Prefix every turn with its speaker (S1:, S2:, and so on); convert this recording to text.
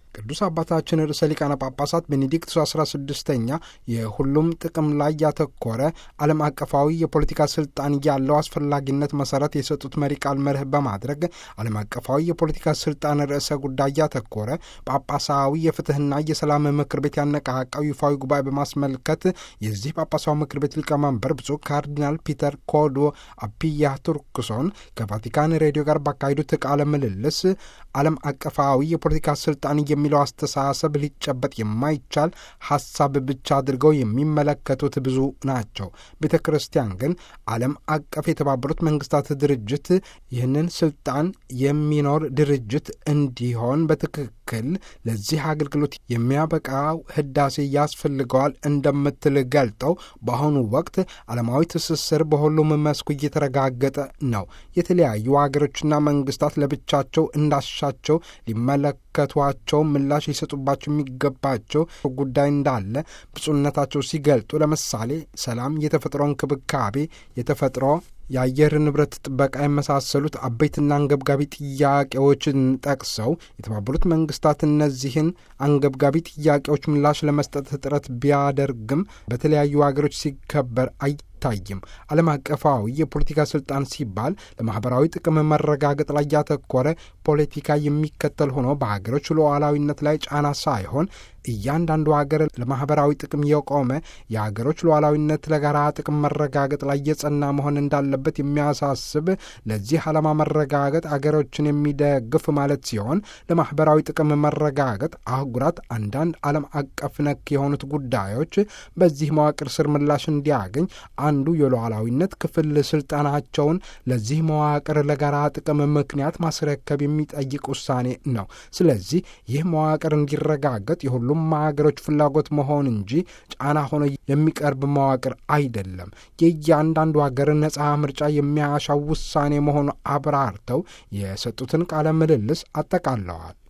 S1: ቅዱስ አባታችን ርዕሰ ሊቃነ ጳጳሳት ቤኔዲክቱስ 16ኛ የሁሉም ጥቅም ላይ ያተኮረ ዓለም አቀፋዊ የፖለቲካ ስልጣን ያለው አስፈላጊነት መሰረት የሰጡት መሪ ቃል መርህ በማድረግ ዓለም አቀፋዊ የፖለቲካ ስልጣን ርዕሰ ጉዳይ ያተኮረ ጳጳሳዊ የፍትህና የሰላም ምክር ቤት ያነቃቃው ይፋዊ ጉባኤ በማስመልከት የዚህ ጳጳሳዊ ምክር ቤት ሊቀመንበር ብፁዕ ካርዲናል ፒተር ኮዶ አፒያ ቱርክሶን ከቫቲካን ሬዲዮ ጋር ባካሄዱት ቃለ ምልልስ ዓለም አቀፋዊ የፖለቲካ ስልጣን የሚለው አስተሳሰብ ሊጨበጥ የማይቻል ሀሳብ ብቻ አድርገው የሚመለከቱት ብዙ ናቸው። ቤተ ክርስቲያን ግን ዓለም አቀፍ የተባበሩት መንግስታት ድርጅት ይህንን ስልጣን የሚኖር ድርጅት እንዲሆን በትክክል ለዚህ አገልግሎት የሚያበቃው ህዳሴ ያስፈልገዋል እንደምትል ገልጠው በአሁኑ ወቅት ዓለማዊ ትስስር በሁሉም መስኩ እየተረጋገጠ ነው። የተለያዩ ሀገሮችና መንግስታት ለብቻቸው እንዳሻቸው ሊመለከቷቸው ምላሽ ሊሰጡባቸው የሚገባቸው ጉዳይ እንዳለ ብፁዕነታቸው ሲገልጡ ለምሳሌ ሰላም፣ የተፈጥሮ እንክብካቤ፣ የተፈጥሮ የአየር ንብረት ጥበቃ የመሳሰሉት አበይትና አንገብጋቢ ጥያቄዎችን ጠቅሰው የተባበሩት መንግስታት እነዚህን አንገብጋቢ ጥያቄዎች ምላሽ ለመስጠት ጥረት ቢያደርግም በተለያዩ ሀገሮች ሲከበር አይታይም። ዓለም አቀፋዊ የፖለቲካ ስልጣን ሲባል ለማህበራዊ ጥቅም መረጋገጥ ላይ ያተኮረ ፖለቲካ የሚከተል ሆኖ በሀገሮች ሉዓላዊነት ላይ ጫና ሳይሆን እያንዳንዱ ሀገር ለማህበራዊ ጥቅም የቆመ የሀገሮች ሉዓላዊነት ለጋራ ጥቅም መረጋገጥ ላይ የጸና መሆን እንዳለበት የሚያሳስብ ለዚህ ዓላማ መረጋገጥ አገሮችን የሚደግፍ ማለት ሲሆን ለማህበራዊ ጥቅም መረጋገጥ አህጉራት አንዳንድ ዓለም አቀፍ ነክ የሆኑት ጉዳዮች በዚህ መዋቅር ስር ምላሽ እንዲያገኝ አንዱ የሉዓላዊነት ክፍል ስልጣናቸውን ለዚህ መዋቅር ለጋራ ጥቅም ምክንያት ማስረከብ የሚጠይቅ ውሳኔ ነው። ስለዚህ ይህ መዋቅር እንዲረጋገጥ የሁሉም ሀገሮች ፍላጎት መሆን እንጂ ጫና ሆኖ የሚቀርብ መዋቅር አይደለም። የእያንዳንዱ ሀገር ነጻ ምርጫ የሚያሻው ውሳኔ መሆኑ አብራርተው የሰጡትን ቃለ ምልልስ አጠቃለዋል።